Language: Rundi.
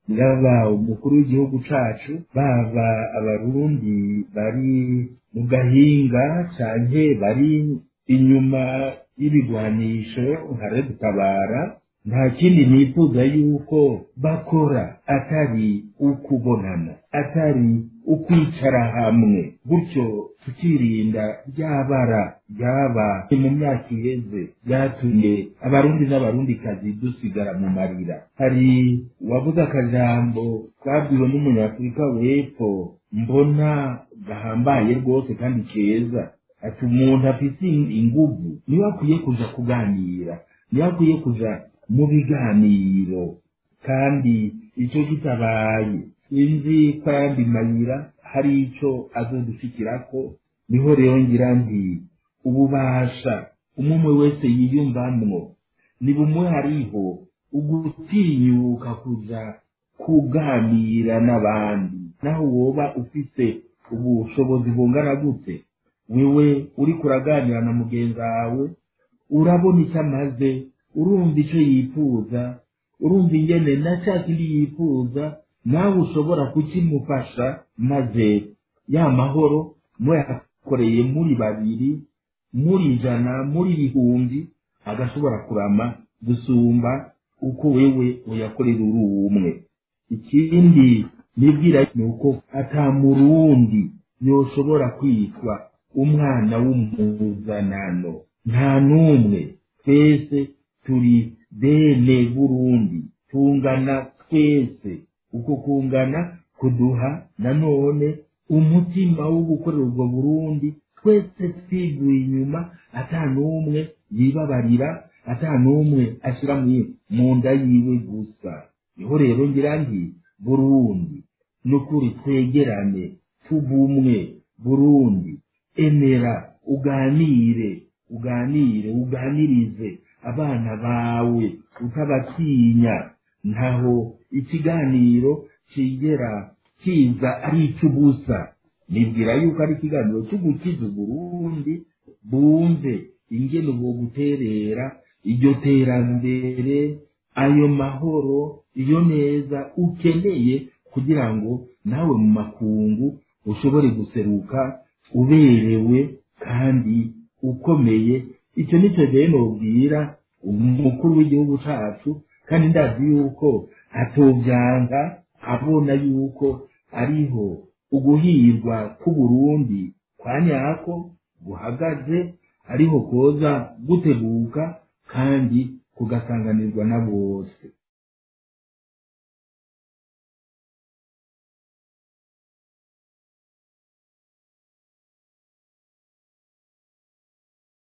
yaba umukuru w'igihugu cacu baba abarundi bari mu gahinga canke bari inyuma y'ibigwanisho nkare gutabara nta kindi nifuza yuko bakora atari ukubonana atari ukwicara hamwe gutyo tukirinda ryabara ryaba mu myaka iheze ryatumye abarundi n'abarundikazi dusigara mu marira hari uwavuze akajambo twabwiwe n'umunyafurika w'epfo mbona gahambaye rwose kandi keza ati umuntu afise inguvu niwe akwiye kuja kuganira niwe akwiye kuja mu biganiro kandi icyo kitabaye sinzi ko ayandi mayira hari icyo azodushikirako niho rero ngira nti ububasha umwe wese yiyumvamwo ni bumwe hariho ugutinyuka kuja kuganira n'abandi naho woba ufise ubushobozi bungana gute wewe uriko uraganira na mugenzi wawe urabona icyo amaze urumva icyo yifuza urumva ingene na cya kindi yifuza nawe ushobora kukimufasha maze ya mahoro muyakoreye muri babiri muri ijana muri ibihumbi agashobora kurama gusumba uko wewe uyakorera uri umwe ikindi nibwira ni uko ata murundi yoshobora kwitwa umwana w'umuzanano nta n'umwe twese turi bene burundi tungana twese uko kungana kuduha nanone umutima wo gukorera ubwo burundi twese twiguye inyuma ata n'umwe yibabarira ata n'umwe ashyira mu nda yiwe gusa niho rero ngira nti burundi n'ukuri twegerane tubumwe burundi emera uganire uganire uganirize abana bawe utabatinya ntaho ikiganiro kigera kiza ari icy'ubusa nibwira yuko ari ikiganiro cyo gukiza uburundi bumve ingene ubwo guterera iryo terambere ayo mahoro iyo neza ukeneye kugira ngo nawe mu makungu ushobore guseruka uberewe kandi ukomeye icyo nicyo rero nobwira umukuru w'igihugu cacu kandi ndazi yuko atovyanga abona yuko ariho uguhirwa k'uburundi kwa nyako guhagaze ariho koza guteguka kandi kugasanganirwa na bose